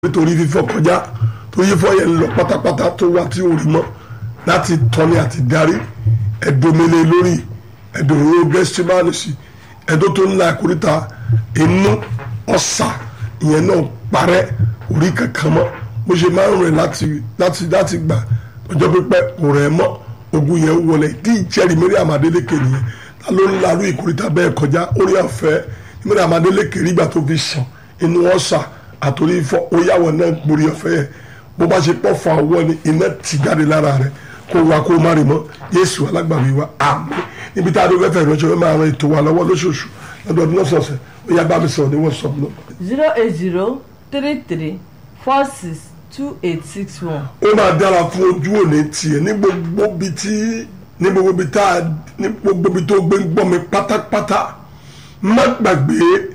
nítorí fífọ́ kọjá tó yí fọ́ yẹn lọ pátápátá tó wá tí ò rí mọ́ láti tọ́ni àti darí ẹ̀dọ́mẹlẹ lórí ẹ̀dọ́rọ̀ gẹ́sítímánì sí ẹ̀dọ́ tó ń la ìkórìtà inú ọ̀sà ìyẹn náà parẹ́ orí kankan mọ́ bó ṣe máa ń rìn láti láti láti gbà ọjọ́ pípẹ́ kò rẹ̀ mọ́ ogun yẹn wọlé tí ìjẹ́rìí mẹ́rin àmàdélékè nìyẹn ta ló ń larú ìkórìtà bẹ́ẹ̀ kọjá orí ọ̀fẹ́ mẹ́rin àmàdélékè rí ìgbà tó fi sàn inú ọ̀sà àtòrí ifọ̀ ó yàwọ̀ náà gborí ọ̀fẹ́ yẹn bó bá ṣe pọ̀ fún àwọ̀ ni iná ti jáde lára rẹ̀ kó wa kó má rí mọ́ Jésù alágbàwí wa àmín níbi tá a dó fẹ́fẹ́ ìránṣẹ́ fẹ́ máa ran ètò wa lọ́wọ́ lóṣooṣù lọ́dọọdún lọ́sọ̀ọ̀sẹ̀ ó yá bá mi sọ̀rọ̀ ní WhatsApp náà. zero eight zero three three four six two eight six one. ó máa dára fún ojú òní tiẹ̀ ní gbogbo bi tí ní gbogbo bi tá a ní gbogbo bi tó gbé ń gbọ́ mi pátápátá má gbàgbé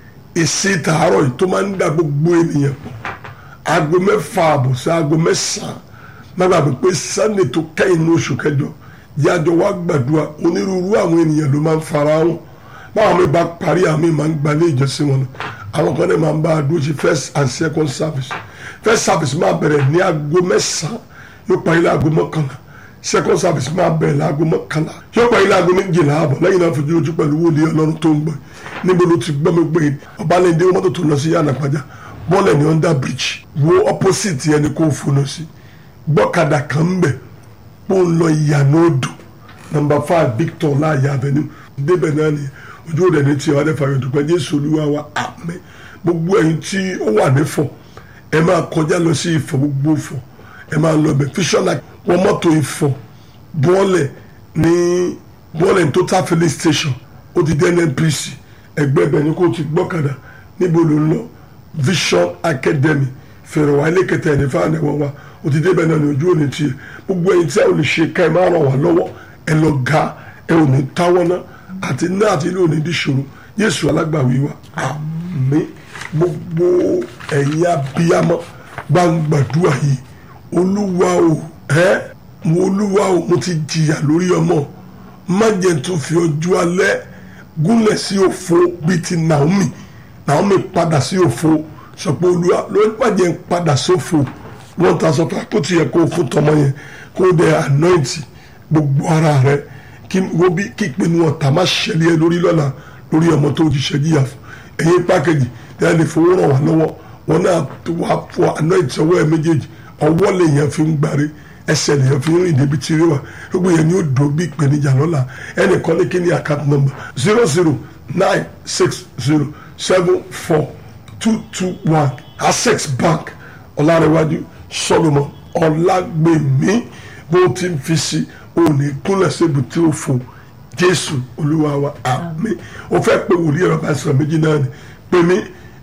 èsì tààrọ̀ yìí tó máa ń da gbogbo ènìyàn pọ̀ aago mẹ́fà àbọ̀ sí aago mẹ́sàn-án má gbàgbé pé sunday tó kẹ́yìn ní oṣù kẹjọ yájọ wá gbàdúrà onírúurú àwọn ènìyàn ló máa ń fara hàn báwọn mi bá parí àmì máa ń gbalẹ̀ ìjọsìn wọn àwọn kan náà máa ń bá a dúró sí first and second service first service máa bẹ̀rẹ̀ ní aago mẹ́sàn-án yóò parí láago mọ́kànlá second service máa bẹ̀rẹ̀ láago mọ́kànlá yóò parí láago méjìlá àbọ̀ lẹ́yìn náà fojú ojú pẹ̀lú wòlíì ọlọ́run tó ń gbọ́ níbo ló ti gbọ́ mi pé ọbalẹ̀ndé mọ́tò tó lọ sí yànnà pàjá bọ́ọ̀lù ní under bridge wo opposite yẹn ni kò funu sí gbọ́kadà kan ń bẹ̀ pò ń lọ ìyànà odò number five victor láàyè avenue débẹ̀ náà ni ojú rẹ̀ ní tiẹ̀ wádẹ́ fàyọ̀ dùpẹ́ jésù olúwa wa àmín gbogbo ẹ̀yin tí ó wà nífọ̀ ẹ máa kọjá lọ sí ìfọ̀ gbogbo ìfọ̀ ẹ máa lọ bẹ̀ fíṣọ́nà wọ́n mọ́tò ìfọ̀ bọ́ọ̀lẹ̀ ní bọ́ọ̀lẹ̀ ní total filling station ó ti dé nnpc ẹgbẹ́ bẹ̀ ni kò ti gbọ́kadà níbo ló ń lọ vision academy fèrèwá ilé kẹtẹ ẹni fáwọn ẹ̀wọ̀n wa ó ti débẹ̀ náà ní ojú òní tiẹ̀ gbogbo ẹ̀yin tí a ò lè ṣe ká ẹ máa ràn wá lọ́wọ́ ẹ lọ ga ẹ ò ní táwọ́ náà àti náà àti ilé òní dìṣòro Jésù alágbàwí wa àmín gbogbo ẹ̀yin abiyamọ gbàngbàdúrà yìí olúwa o ẹ́ mo olúwa o mo ti jìyà lórí ọmọ má jẹ́ tó fi ọjọ́ alẹ́ gúnlẹ̀ sí òfo bíi ti Naomi Naomi padà sí òfo sọ pé olúwa ló ń pàjẹ́ padà sófo wọ́n ta sọ pé kó tiẹ̀ kó fún tọmọ yẹn kó dẹ anointi gbogbo ara rẹ kí wọ́n bí kí ìpinnu ọ̀tá má ṣẹlẹ̀ ẹ lórí lọ́la lórí ọmọ tó ti ṣẹ́jìyà fún ẹ̀yin pákẹ́jì tẹ́lẹ̀ lè fowó ràn wá lọ́wọ́ wọn náà wà fún anointi ọwọ́ ẹ méjèèjì ọwọ́ lèèyàn fi ń gbáre ẹsẹ̀ lèèyàn fi ń rìn débi tí rí wa gbogbo yẹn ni ó dùn bí ìpèníjà lọ́la ẹnìkan ní kí ni account number zero zero nine six zero seven four two two one access bank ọ̀làrẹ̀wájú solomon ọ̀làgbèmí bó ti ń fi sí òní kúnlẹ̀ síbi tí ó fò jésù olúwa wa àmín o fẹ́ pé wòlíì ẹ̀rọ bá sọ̀rọ̀ méjì náà ni pé mi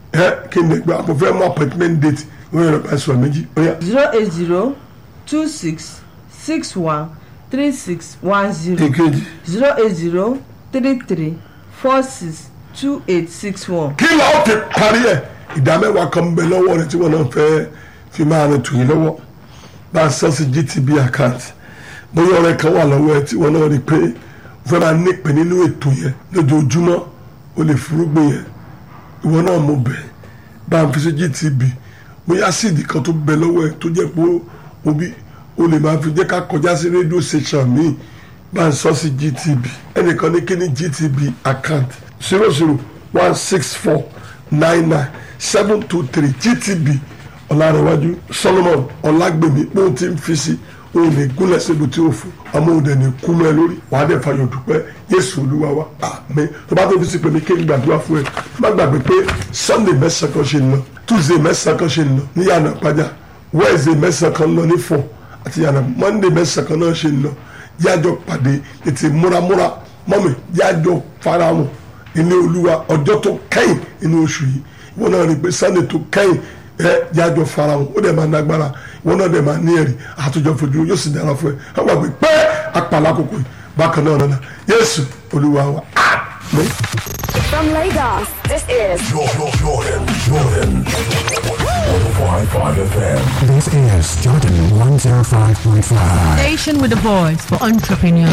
ẹ kí n lè gba mo fẹ́ mú appointment date wọ́n ẹ̀rọ bá sọ̀rọ̀ méjì ó yá. zero eight zero two six six one three six one zero èkejì zero eight zero three three four six two eight six one. kí la ó fi parí ẹ̀ ìdá mẹ́wàá kan ń bẹ lọ́wọ́ rẹ tí wọ́n náà fẹ́ fi máa rìn tòyìn lọ́wọ́ bá a sọ sí GTB account bóyá ọ̀rẹ́ kan wà lọ́wọ́ ẹ tí wọ́n náà rí i pé ó fẹ́ máa nípe nínú ètò yẹn lójoojúmọ́ ó lè fúrúgbìn yẹn ìwọ náà mo bẹ̀ bá a fi sí GTB bóyá síìdì kan tó bẹ lọ́wọ́ ẹ tó jẹ́ pé obi o lè máa fi jẹ́ ká kọjá sí rédíò station míì bá a sọ sí GTB ẹnìkan ní kí ni GTB account zero zero one six four nine nine seven two three GTB ọ̀làrẹ̀wájú Solomon ọ̀làgbèmí pé ó ti ń fi sí òun lè gúnlẹ̀ síbi tí ó fò ọmọ òde ní kú mọ́ ẹ lórí wàá dẹ̀ fàyọ̀ dúpẹ́ Jésù Olúwa wa àmín tó bá tó fi sí pé mi kí n gbàdúrà fún ẹ má gbàgbé pé Sunday mẹ́sàn-án kan ṣe ń lọ Tuesday mẹ́sàn-án kan ṣe ń lọ ní yànnà pàjá Wednesday mẹ́sàn-án kan lọ ní fọ̀ àti yànnà Monday mẹ́sàn-án kan náà ṣe ń lọ yájọ pàdé ètè múramúra mọ́mi yájọ farahàn ilé Olúwa ọjọ́ tó kẹ́yìn inú oṣù yìí ìwọ náà rí i pé Sunday tó kẹ́yìn ẹ yájọ farahàn ó dẹ̀ máa nágbára ìwọ náà dẹ̀ máa ní ẹ̀rí àtúnjọ fojú yóò sì dára fún ẹ wọ́n gbàgbé pé apàlà kòkò yìí bákan náà nana Jésù Olúwa wa àmín. From Lagos, this is Jordan, Jordan, Jordan. 105.5 FM. This is Jordan 105.5. Station with the voice for entrepreneurs.